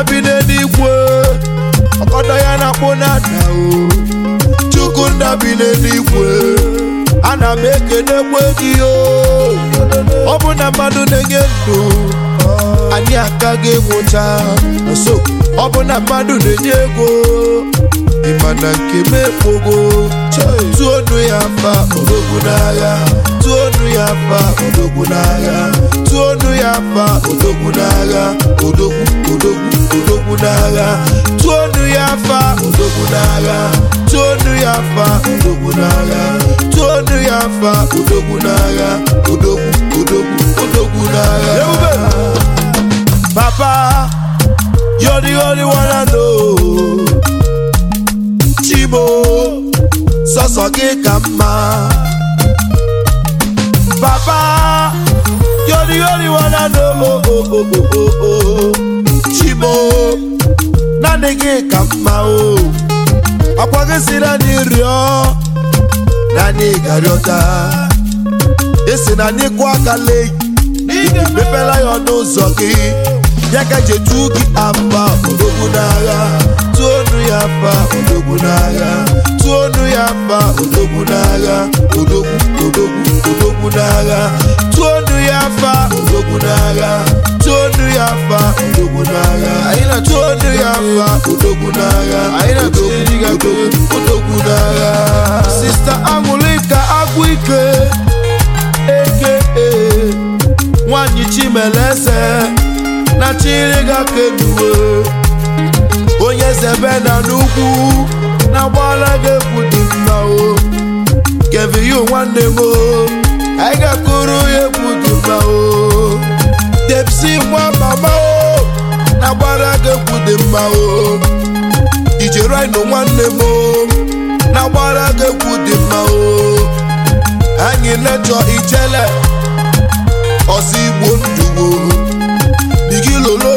bi n'eluigwe ọkọdọ ya na-akpụ n'ada o chukwu nna bi n'eluigwe ana m ekenekwe gị o ọ bụ na mmadụ na-enye ndụ anyị akaghị enwụcha nso ọ bụ na mmadụ na-enye ego ịma na nke m ekpogo tụọnụ ya mfa odogwu n'agha tụọnụ ya mfa odogwu n'agha tụọnụ ya mfa odogwu n'agha odogwu odogwu odogwu n'agha tụọnụ ya mfa odogwu n'agha tụọnụ ya mfa odogwu n'agha tụọnụ ya mfa odogwu n'agha odogwu odogwu odogwu n'agha Papa, you're the only one I know. Chibo, sọsọ gị ka mma. Papa, you're the only one I know. Oh, oh, oh, oh, oh, oh. Chibo, naanị gị ka mma o. Akwa gị si na anyị rịọ, na anyị ga-arịọta. Esi na anyị kwụ aka lee, mepela ya ọnụ ụzọ gị. ya ka jetu gị afa odogwu n'agha tụọnụ ya afa odogwu n'agha tụọnụ ya afa odogwu n'agha odogwu odogwu odogwu n'agha tụọnụ ya afa odogwu n'agha tụọnụ ya afa odogwu n'agha tụọnụ ya afa odogwu n'agha odogwu odogwu n'agha sista aṅụlịka agwụ ike eke nwanyị chimeleze na chiriga keduwe onye zebe na n'ugwu na gbala ga-ekwu dị mma o keviyu nwanne m o anyị ga-akụrụ ya egwu dị mma o depsi nwa mama o na gbara ga-ekwu dị mma o ijerino nwanne m o na gbara ga-ekwu dị mma o anyị lechọ ijele ọsọ igbo nduwo bigi lolo